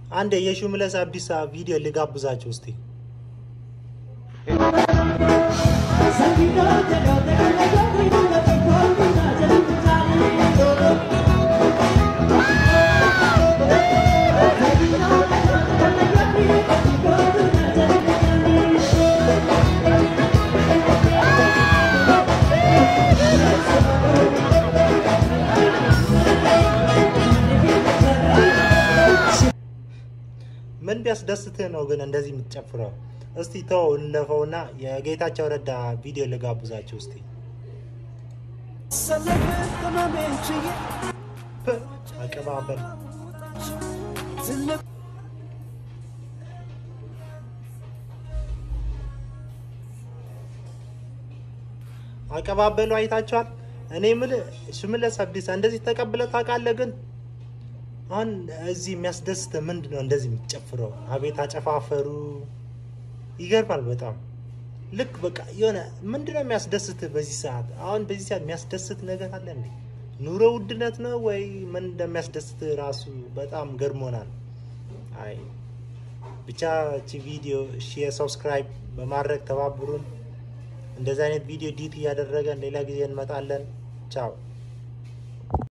አንድ የሽመልስ አብዲሳ ቪዲዮ ልጋብዛችሁ እስቲ። ምን ቢያስደስትህ ነው ግን እንደዚህ የምትጨፍረው? እስቲ ተው እንለፈውና የጌታቸው ረዳ ቪዲዮ ልጋብዛችሁ እስቲ። ፕ አቀባበል አቀባበሉ አይታችኋል። እኔ የምልህ ሽመልስ አብዲሳ እንደዚህ ተቀብለህ ታውቃለህ? ግን አሁን እዚህ የሚያስደስተ ምንድን ነው? እንደዚህ የሚጨፍረው አቤት አጨፋፈሩ ይገርማል በጣም ልክ በቃ የሆነ ምንድን ነው የሚያስደስት በዚህ ሰዓት? አሁን በዚህ ሰዓት የሚያስደስት ነገር አለ እንዴ? ኑሮ ውድነት ነው ወይ ምን እንደሚያስደስት ራሱ በጣም ገርሞናል። አይ ብቻ እቺ ቪዲዮ ሼር፣ ሰብስክራይብ በማድረግ ተባብሩን። እንደዚህ አይነት ቪዲዮ ዲት እያደረገን ሌላ ጊዜ እንመጣለን። ቻው